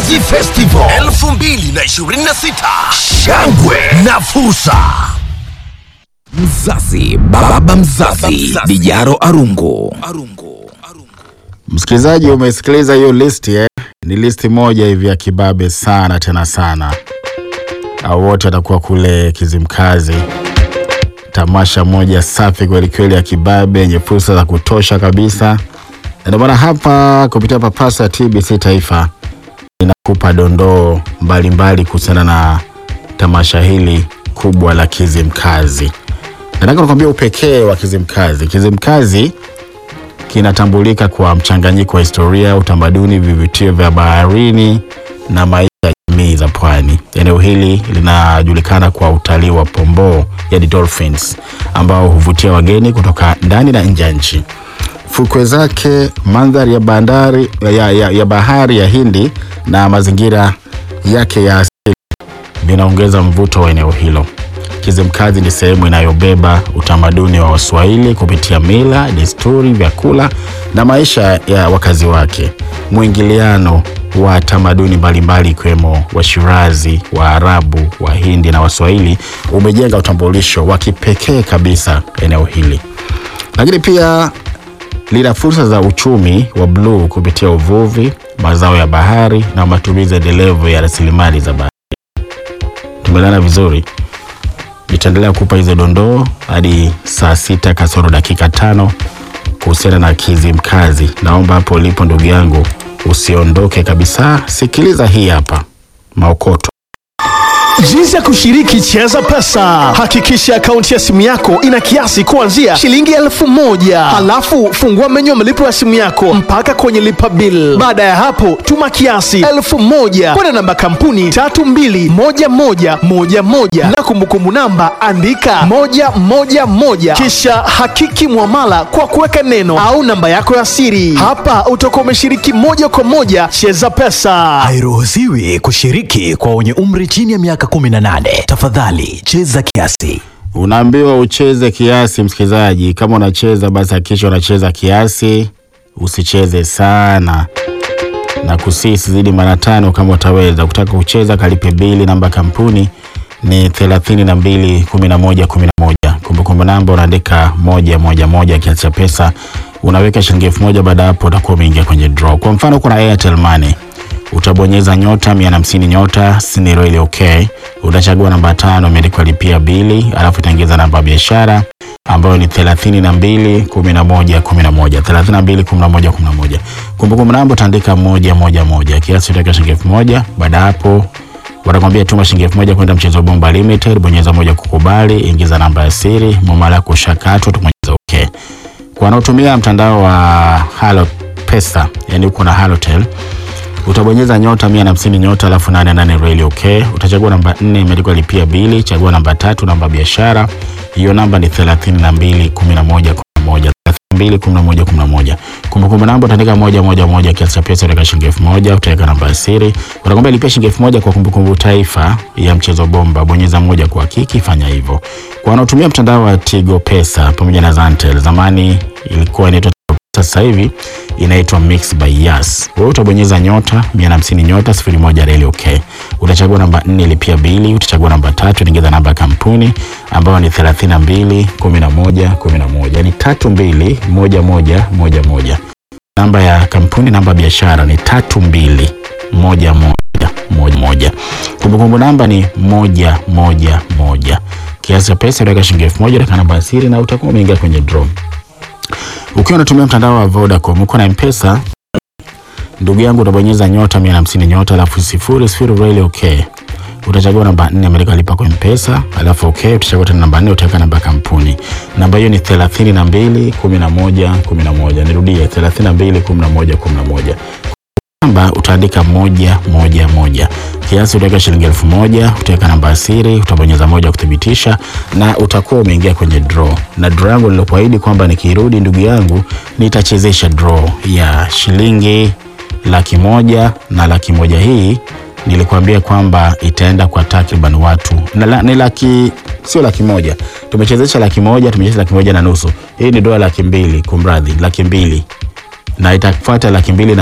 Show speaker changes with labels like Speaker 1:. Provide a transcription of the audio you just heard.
Speaker 1: Mnazi Festival 2026 shangwe na fursa. Mzazi, baba mzazi, Dijaro Arungu.
Speaker 2: Msikilizaji, umesikiliza hiyo listi eh? Ni listi moja hivi ya kibabe sana tena sana. Au wote watakuwa kule Kizimkazi, tamasha moja safi kweli kweli ya kibabe yenye fursa za kutosha kabisa. Na Ndio maana hapa kupitia papasa ya TBC Taifa inakupa dondoo mbalimbali kuhusiana na tamasha hili kubwa la Kizimkazi. Nataka nikwambia upekee wa Kizimkazi. Kizimkazi kinatambulika kwa mchanganyiko wa historia, utamaduni, vivutio vya baharini na maisha ya jamii za pwani. Eneo hili linajulikana kwa utalii wa pomboo, yani dolphins, ambao huvutia wageni kutoka ndani na nje ya nchi. Fukwe zake, mandhari ya bandari ya, ya, ya bahari ya Hindi na mazingira yake ya asili vinaongeza mvuto wa eneo hilo. Kizimkazi ni sehemu inayobeba utamaduni wa Waswahili kupitia mila, desturi, vyakula na maisha ya wakazi wake. Mwingiliano wa tamaduni mbalimbali ikiwemo Washirazi, Waarabu, Wahindi na Waswahili umejenga utambulisho wa kipekee kabisa eneo hili, lakini pia lina fursa za uchumi wa bluu kupitia uvuvi, mazao ya bahari na matumizi endelevu ya rasilimali za bahari. Tumelana vizuri nitaendelea kupa hizo dondoo hadi saa sita kasoro dakika tano kuhusiana na Kizimkazi. Naomba hapo ulipo ndugu yangu usiondoke kabisa, sikiliza hii hapa maokoto.
Speaker 3: Jinsi ya kushiriki Cheza Pesa. Hakikisha akaunti ya simu yako ina kiasi kuanzia shilingi elfu moja. Halafu fungua menyu ya malipo ya simu yako mpaka kwenye lipa bill. Baada ya hapo, tuma kiasi elfu moja kwenda namba kampuni tatu mbili moja moja moja moja na kumbukumbu namba andika moja moja moja, kisha hakiki mwamala kwa kuweka neno au namba yako ya siri. Hapa utakuwa umeshiriki moja kwa moja Cheza Pesa.
Speaker 4: Hairuhusiwi kushiriki kwa wenye umri chini ya miaka 18. Tafadhali cheza kiasi.
Speaker 2: Unaambiwa ucheze kiasi, msikilizaji. Kama unacheza basi hakikisha unacheza kiasi, usicheze sana na kusii sizidi mara tano kama utaweza. Kutaka kucheza kalipe bili, namba kampuni ni thelathini na mbili kumi na moja kumi na moja. Kumbukumbu namba unaandika moja moja moja, kiasi cha pesa unaweka shilingi elfu moja. Baada ya hapo utakuwa umeingia kwenye draw. Kwa mfano kuna Airtel Money utabonyeza nyota mia na hamsini nyota siniro ile okay. Utachagua namba tano imeandikwa lipia bili, alafu itaingiza namba ya biashara ambayo ni thelathini na mbili kumi na moja kumi na moja thelathini na mbili kumi na moja kumi na moja Kumbukumbu namba utaandika moja moja moja, kiasi utaweka shilingi elfu moja. Baada ya hapo watakwambia tuma shilingi elfu moja kwenda mchezo bomba limited, bonyeza moja kukubali, ingiza namba ya siri, mwamala yako ushakatwa, tubonyeza okay. Kwa wanaotumia mtandao wa Halo Pesa, yani uko na Halotel utabonyeza nyota mia na hamsini nyota alafu nane nane reli okay. Utachagua namba nne imeandikwa lipia bili, chagua namba tatu, namba ya biashara. Hiyo namba ni thelathini na mbili kumi na moja kumi na moja mbili kumi na moja kumi na moja. Kumbukumbu namba utaandika moja moja moja, kiasi cha pesa utaweka shilingi elfu moja utaweka namba ya siri, utakwambia lipia shilingi elfu moja kwa kumbukumbu taifa ya mchezo bomba, bonyeza moja kwa kiki, fanya hivyo. Kwa wanaotumia mtandao wa Tigo Pesa pamoja na Zantel, zamani ilikuwa inaitwa sasa hivi inaitwa Mix by Yas. Wewe utabonyeza nyota 150 nyota 01 reli okay. Utachagua namba 4 lipia bili, utachagua namba tatu ingiza namba ya kampuni ambayo ni 32 11 11. Yaani 32 11 11. Namba ya kampuni namba ya biashara ni 32 11 11. Kumbukumbu namba ni moja moja moja. Kiasi cha pesa utaweka shilingi elfu moja na namba ya siri na utakuwa umeingia kwenye draw. Ukiwa unatumia mtandao wa Vodacom uko na M-Pesa, ndugu yangu, utabonyeza nyota 150 nyota alafu sifuri sifuri reli okay. Utachagua namba 4 Amerika lipa kwa M-Pesa, alafu okay, utachagua tena namba 4 utaweka namba ya kampuni. Namba hiyo ni 32 11 11. Nirudie 32 11 11. Namba utaandika moja moja moja. Kiasi utaweka shilingi elfu moja, utaweka namba ya siri, utabonyeza moja kuthibitisha na utakuwa umeingia kwenye draw. Na draw yangu nilokuahidi kwamba nikirudi, ndugu yangu, nitachezesha draw ya shilingi laki moja na laki moja hii nilikwambia kwamba itaenda kwa takriban watu na, la, ni laki sio laki moja tumechezesha laki moja tumechezesha laki moja na nusu hii ni dola laki mbili kumradhi laki mbili na itafuata laki mbili na